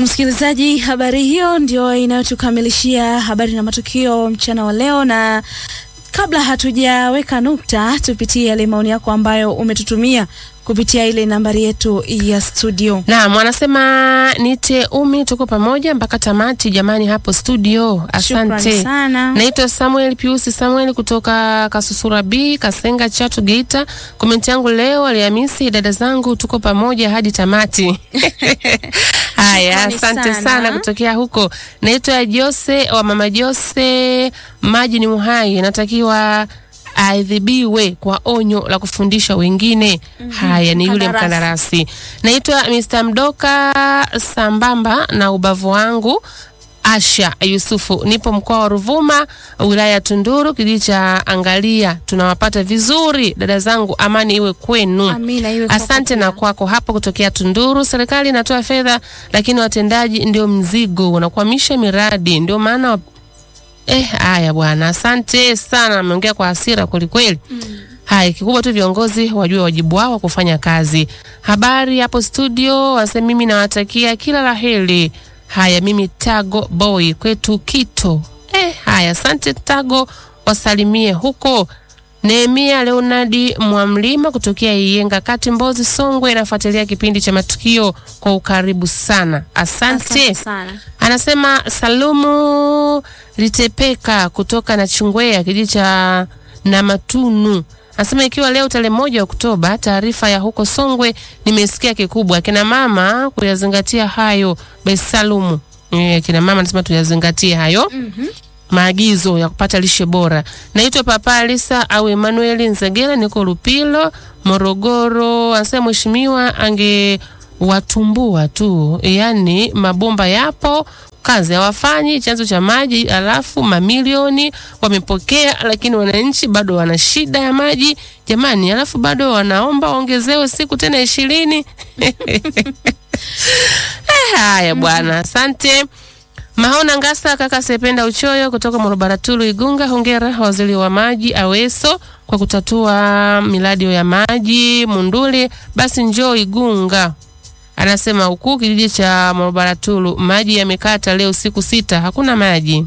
Msikilizaji, habari hiyo ndio inayotukamilishia habari na matukio mchana wa leo, na kabla hatujaweka nukta, tupitie yale maoni yako ambayo umetutumia kupitia ile nambari yetu ya studio. Naam, wanasema nite umi, tuko pamoja mpaka tamati jamani, hapo studio. Shukrani Asante. sana. Naitwa Samuel Piusi Samuel kutoka Kasusura B, Kasenga, Chatu, Geita. Komenti yangu leo Alhamisi, dada zangu, tuko pamoja hadi tamati. Haya, Shukrani asante sana. sana kutokea huko. Naitwa Jose wa mama Jose, maji ni uhai, natakiwa aadhibiwe kwa onyo la kufundisha wengine. Haya, ni yule Mkandarasi. mkandarasi. Naitwa Mr. Mdoka sambamba na ubavu wangu Asha Yusufu, nipo mkoa wa Ruvuma, wilaya ya Tunduru, kijiji cha Angalia. Tunawapata vizuri dada zangu, amani iwe kwenu. Amina iwe kwako Asante pia. na kwako hapo kutokea Tunduru. Serikali inatoa fedha, lakini watendaji ndio mzigo, wanakwamisha miradi, ndio maana wa... eh, haya bwana, asante sana, ameongea kwa hasira kwelikweli. Haya, kikubwa tu viongozi wajue wajibu wao wa kufanya kazi. Habari hapo studio, wase mimi nawatakia kila la heri. Haya, mimi Tago Boy kwetu Kito. Eh, haya, asante Tago, wasalimie huko. Nehemia Leonardi Mwamlima kutokea Iyenga kati Mbozi Songwe, nafuatilia kipindi cha matukio kwa ukaribu sana. Asante, Asante sana. Anasema Salumu Litepeka kutoka na Chungwea kijiji cha Namatunu. Anasema ikiwa leo tarehe moja Oktoba, taarifa ya huko Songwe nimesikia kikubwa, akina mama kuyazingatia hayo. Besalumu eh, kina mama anasema tuyazingatie hayo maagizo ya kupata lishe bora. Naitwa Papa Alisa au Emmanuel Nzegela, niko Lupilo, Morogoro. Anasema mheshimiwa angewatumbua tu, yaani mabomba yapo kazi hawafanyi, chanzo cha maji, alafu mamilioni wamepokea, lakini wananchi bado wana shida ya maji jamani, alafu bado wanaomba waongezewe siku tena ishirini. Eh, Haya bwana, asante. Mahona Ngasa kaka Sependa Uchoyo kutoka Morobaratulu Igunga, hongera waziri wa maji Aweso kwa kutatua miradi ya maji Munduli. Basi njoo Igunga. Anasema huku kijiji cha Morobaratulu maji yamekata leo siku sita, hakuna maji.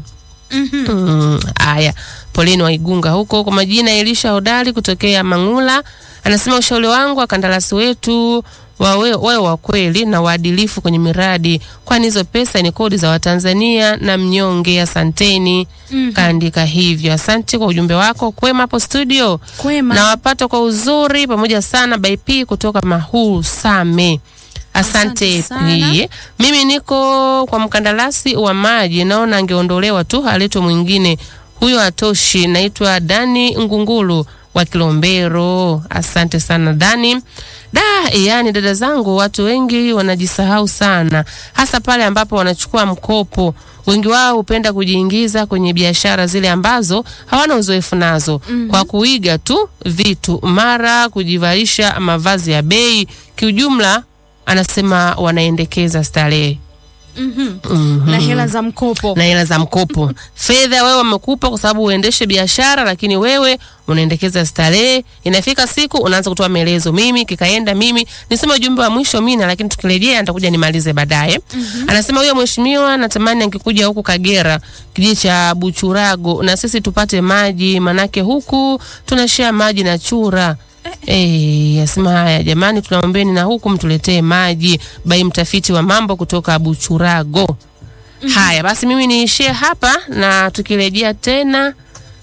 Mm, Haya, poleni wa Igunga huko. Kwa majina Elisha Hodari kutokea Mangula, anasema ushauri wangu wakandarasi wetu wawe wawe wa kweli na waadilifu kwenye miradi, kwani hizo pesa ni kodi za Watanzania na mnyonge. Asanteni. Kaandika hivyo. Asante kwa ujumbe wako. Kwema hapo studio Kwema. nawapata kwa uzuri pamoja sana by P kutoka Mahuu Same. Asante Asante sana. pia. Mimi niko kwa mkandarasi wa maji, naona angeondolewa tu aletwe mwingine, huyo hatoshi. Naitwa Dani Ngungulu wa Kilombero. Asante sana Dani. Da, yani dada zangu, watu wengi wanajisahau sana, hasa pale ambapo wanachukua mkopo. Wengi wao hupenda kujiingiza kwenye biashara zile ambazo hawana uzoefu nazo kwa kuiga tu vitu, mara kujivalisha mavazi ya bei. Kiujumla, anasema wanaendekeza starehe Mhm. Mhm. Na hela za mkopo. na hela za mkopo. Fedha wewe wamekupa kwa sababu uendeshe biashara, lakini wewe unaendekeza starehe. Inafika siku unaanza kutoa maelezo, mimi kikaenda, mimi nisema ujumbe wa mwisho mina, lakini tukirejea nitakuja nimalize baadaye. Anasema huyo mheshimiwa, natamani angekuja huku Kagera, kijiji cha Buchurago, na sisi tupate maji, manake huku tunashare maji na chura. Eh, asema haya jamani, tunaombeni na huku mtuletee maji. Bai mtafiti wa mambo kutoka Buchurago. Haya basi, mimi niishie hapa na tukirejea tena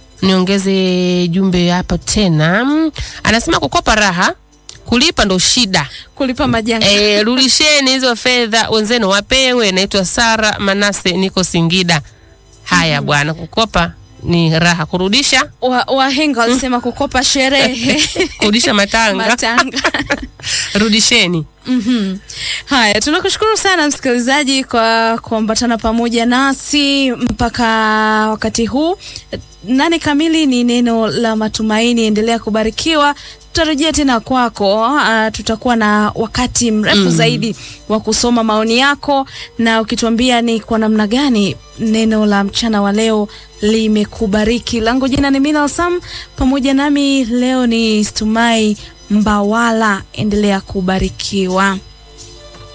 niongeze jumbe hapa tena. Mm, Anasema kukopa raha, kulipa ndo shida. Kulipa majanga. E, rudisheni hizo fedha wenzenu wapewe. Naitwa Sara Manase, niko Singida. Haya bwana, kukopa ni raha, kurudisha Wa- Wahenga walisema kukopa sherehe. kurudisha matanga. Matanga. Rudisheni. Mhm. Haya, tunakushukuru sana msikilizaji kwa kuambatana pamoja nasi mpaka wakati huu. Nane kamili ni neno la matumaini. Endelea kubarikiwa. Tutarejea tena kwako. Uh, tutakuwa na wakati mrefu zaidi wa kusoma maoni yako na ukituambia ni kwa namna gani neno la mchana wa leo limekubariki. Langu jina ni Mina Sam, pamoja nami leo ni Stumai Mbawala. Endelea kubarikiwa.